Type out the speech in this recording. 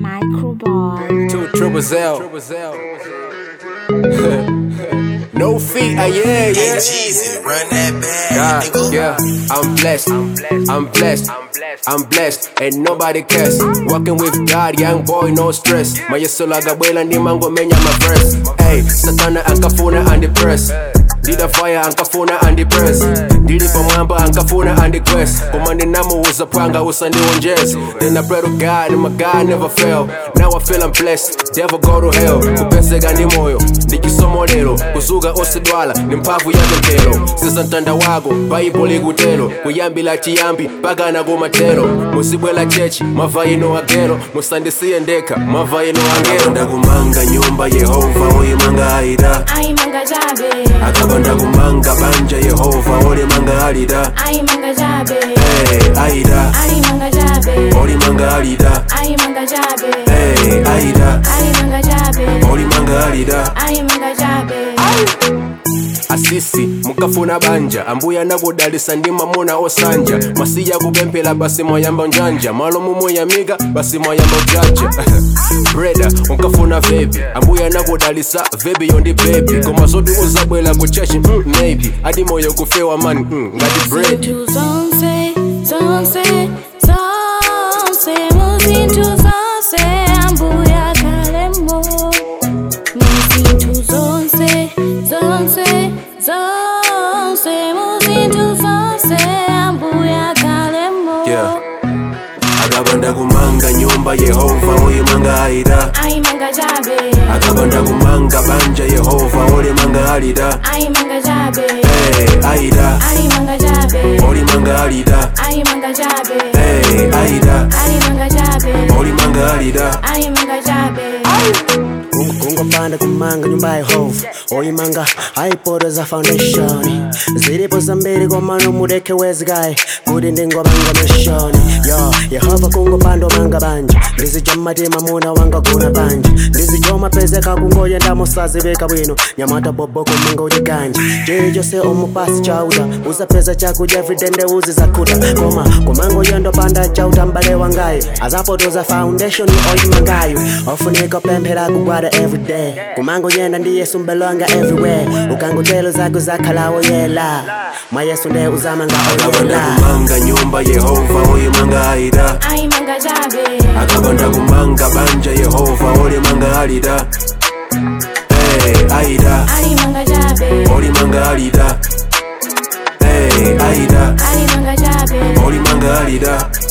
Microboy. Two triple L. no feet, ah yeah, yeah. Jeezy, run that bag, God, nigga. yeah, I'm blessed, I'm blessed, I'm blessed, and nobody cares. Walking with God, young boy, no stress. Mayeso lagabwela ndi mango menya my breast. Hey, satana ankafuna andipress. Ndida fire ankafuna andipress. Ndili pamwamba ankafuna andiquest. Koma ndinamuuza panga usandiwonjeza. Then I pray to God and my God never fail. Now I feel I'm blessed, devil go to hell. Kupeseka ndi moyo, ndichisomo lero. Kuzuka osidwala, ndi mphamvu yake mpero. Siza mtanda wako, baibo likutero. Kuyambila chiyambi, mpaka na kumatero. Musibwela chechi, mava ino agero. Musandisiye ndekha, mava ino angero. Ndakumanga nyumba Yehova, oyimanga aida. Ai manga jabe, Akabanda kumanga banja Yehova, olimanga alida. ai manga jabe, Hey, aida, ai manga jabe, olimanga alida. ai manga jabe, Hey, aida, ai manga jabe, olimanga alida. ai manga jabe. asisi mukafuna banja ambuya nakudalisa ndi mamuna osanja masiya kupemphera basi mwayamba njanja malo mumuyamika basi mwayamba ujaja breda unkafuna vebi ambuya nakudalisa vebi yondi bebi koma zoti uzabwela ku chechi mm, maybe adi moyo kufewa mani mm, ngati bread Zintu zonse, zonse, zonse, muzintu zonse, ambuya kalemo. Muzintu zonse, zonse, zonse, muzintu zonse, ambuya kalemo. Yeah. akabanda kumanga nyumba yehova oyimanga alida Ai manga jabe, akabanda kumanga banja yehova olimanga alida ai manga jabe, hey, aida ai manga jabe, olimanga alida ai manga jabe, hey, aida ai manga jabe, olimanga alida ai manga jabe. kungopanda kumanga nyumba ya yehova oyimanga aipoteza foundation zilipo zambiri komano mudeke wezikaye kuti ndingopanga mishoni yo yehova kungopanda omanga banja ndizija mmatima muna wanga kuna banja ndizija omapezeka kungoyenda musazivika bwino nyamata bobo kumanga uliganja chicho se omupasi chauta usapeza chakudya everyday ndeuzi zakuta koma kumanga uyendo panda chauta mbale wangayo azapotoza foundation oyimangayo ofunika pemphera kugwada everyday kumanga uyenda ndi yesu mbelonga everywhere ukangotelo zako zakhalawo yela mwa yesu nde uzamanga akabanda oyela kumanga nyumba yehova oyimanga alida Ai manga jabe, akabanda kumanga banja yehova olimanga alida hey, aida ai manga jabe, olimanga alida hey, aida ai manga jabe, olimanga alida